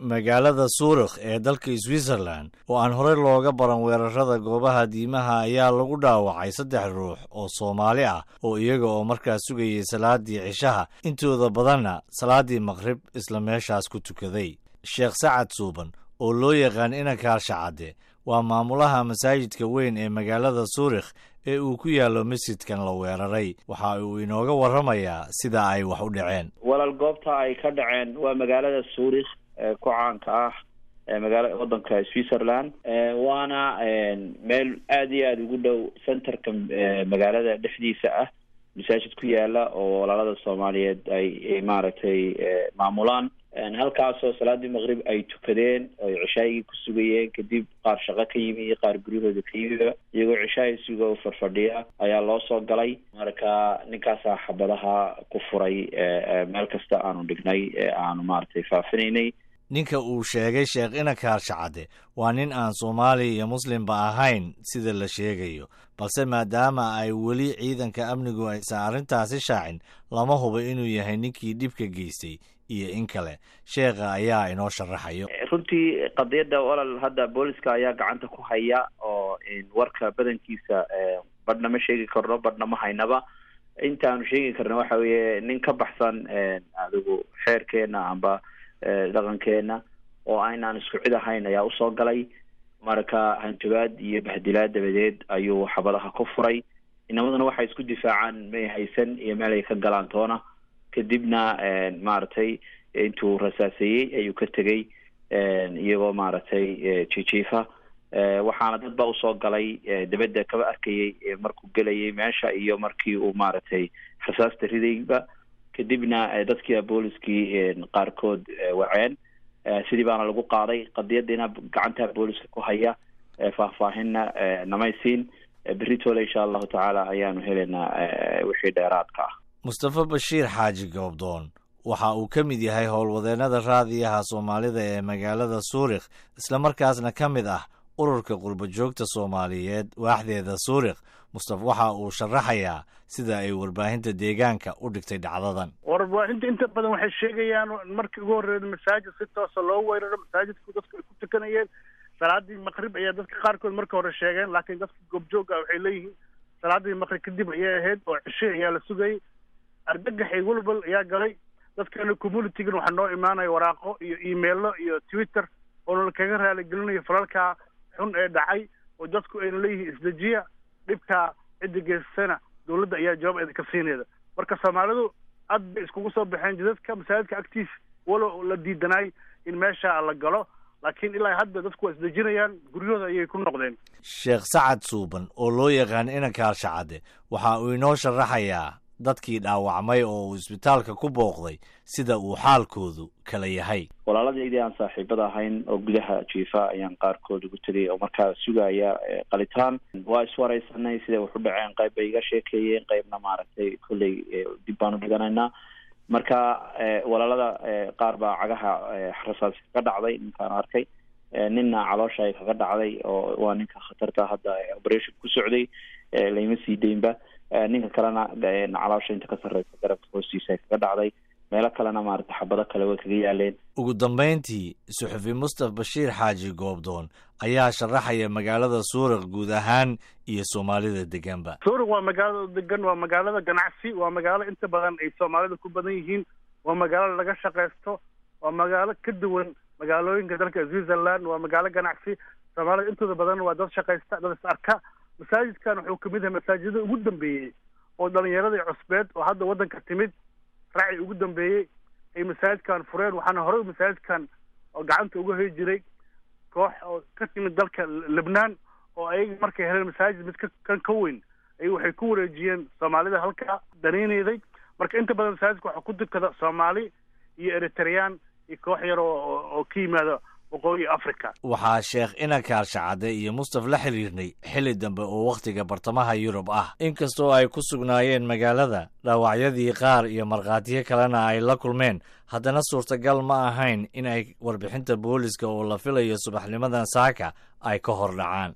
magaalada suurikh ee dalka switzerland oo aan horey looga baran weerarada goobaha diimaha ayaa lagu dhaawacay saddex ruux oo soomaali ah oo iyaga oo markaas sugayay salaadii cishaha intooda badanna salaadii maqrib isla meeshaas ku tukaday sheekh sacad suuban oo loo yaqaan inankaar shacadde waa maamulaha masaajidka weyn ee magaalada suurikh ee uu ku yaallo masjidkan la weeraray waxa uu inooga warramayaa sida ay wax u dhaceen walaal goobta ay ka dhaceen waa magaalada suurikh ee ku caanka ah magaala waddanka switzerland waana meel aada iyo aada ugu dhow centerka magaalada dhexdiisa ah masaajid ku yaala oo walaalada soomaaliyeed ay maaragtay maamulaan halkaasoo salaadii maqrib ay tukadeen oo ay cishaayigii ku sugayeen kadib qaar shaqo ka yimi iyo qaar guryahooda ka yimiba iyagoo cishaay suga u farfadhiya ayaa loo soo galay marka ninkaasaa xabadaha ku furay meel kasta aanu dhignay ee aanu maaragtay faafinaynay ninka uu sheegay sheekh inankaar shacadde waa nin aan soomaali iyo muslimba ahayn sida la sheegayo balse maadaama ay weli ciidanka amnigu aysan arrintaasi shaacin lama hubo inuu yahay ninkii dhibka geystay iyo in kale sheekha ayaa inoo sharaxayo runtii qadiyadda walal hadda booliska ayaa gacanta ku haya oo warka badankiisa badhna ma sheegi karno badhna ma haynaba intaanu sheegi karna waxa weeye nin ka baxsan adigu xeerkeena amba dhaqankeena oo aynaan isku cid ahayn ayaa usoo galay marka hanjabaad iyo bahdilaad dabadeed ayuu xabadaha ku furay inamaduna waxay isku difaacaan may haysan iyo meel ay ka galaan toona kadibna maaragtay intuu rasaaseeyey ayuu ka tegey iyagoo maaragtay jijiifa waxaana dad ba usoo galay dabadda kaba arkayay markuu gelayay meesha iyo markii uu maaragtay rasaasta ridayba kadibna dadkii booliskii qaarkood waceen sidii baana lagu qaaday qadiyadiina gacanta booliska ku haya faahfaahinna namaysiin beritoole insha allahu tacaala ayaanu helaynaa wixii dheeraadka ah mustafa bashiir xaaji goobdoon waxa uu ka mid yahay howlwadeennada raadiyaha soomaalida ee magaalada suurikh islamarkaasna ka mid ah ururka qurba joogta soomaaliyeed waaxdeeda suurikh mustafa waxa uu sharaxayaa sida ay warbaahinta deegaanka u dhigtay dhacdadan warbaahinta inta badan waxay sheegayaan markii ugu horreeya masaajid si toosa loo weeraro masaajidku dadku ay ku tukanayeen salaadii maqrib ayaa dadka qaarkood marka hore sheegeen laakiin dadka goobjooga waxay leeyihiin salaadii maqrib kadib ayay ahayd oo cishe ayaa la sugayay argagaxay walbal ayaa galay dadkana communitygan waxaa noo imaanaya waraaqo iyo emailo iyo twitter oona kaga raaligelinayo falalkaa xun ee dhacay oo dadku ayna leeyihiin isdejiya dhibkaa cidda geysatana dawladda ayaa jawaab eeda ka siinayda marka soomaalidu aad bay iskugu soo baxeen jidadka masaajidka agtiisa walow la diidanaay in meesha la galo laakiin ilaa hadda dadku waa isdejinayaan guryahooda ayay ku noqdeen sheekh sacad suuban oo loo yaqaan inankaar shacadde waxa uu inoo sharaxayaa dadkii dhaawacmay oo uu isbitaalka ku booqday sida uu xaalkoodu kala yahay walaaladaydi aan saaxiibada ahayn oo gudaha jiifa ayaan qaarkood ugu tegay oo markaa sugaya qalitaan waa iswareysanay siday wax u dhaceen qayb bay iga sheekeeyeen qaybna maaragtay kolley dib baan u dhiganaynaa marka walaalada qaar baa cagaha rasaas kaga dhacday ninkaan arkay ninna caloosha ay kaga dhacday oo waa ninka khatarta hadda operation ku socday layma sii deynba ninka kalena caloosha inta ka sarreysa garabka hoostiisa ay kaga dhacday meelo kalena maarata xabado kale way kaga yaaleen ugu dambayntii suxufi mustaf bashiir xaaji goobdoon ayaa sharaxaya magaalada suurikh guud ahaan iyo soomaalida deganba suurikh waa magaalada degan waa magaalada ganacsi waa magaalo inta badan ay soomaalida ku badan yihiin waa magaalo laga shaqaysto waa magaalo ka duwan magaalooyinka dalka switzerland waa magaalo ganacsi soomaalida intooda badan waa dad shaqaysta dad is arka masaajidkan wuxuu kamid yahay masaajidada ugu dambeeyey oo dhalinyaradii cusbeed oo hadda waddanka timid raaci ugu dambeeyey ay masaajidkan fureen waxaana horey masaajidkan oo gacanta uga hoy jiray koox oo ka timid dalka lebnaan oo ayaga markay heleen masaajid mid kan ka weyn ay waxay ku wareejiyeen soomaalida halkaa danaynayday marka inta badan masaajidka waxaa ku dukada soomaali iyo eritreyaan iyo koox yar oo ka yimaada waqooyi africa waxaa sheekh inankaar shacadde iyo mustaf la xiriirnay xilli dambe oo wakhtiga bartamaha yurub ah inkastoo ay ku sugnaayeen magaalada dhaawacyadii qaar iyo markhaatiyo kalena ay la kulmeen haddana suurtagal ma ahayn in ay warbixinta booliska oo la filayo subaxnimadan saaka ay ka hor dhacaan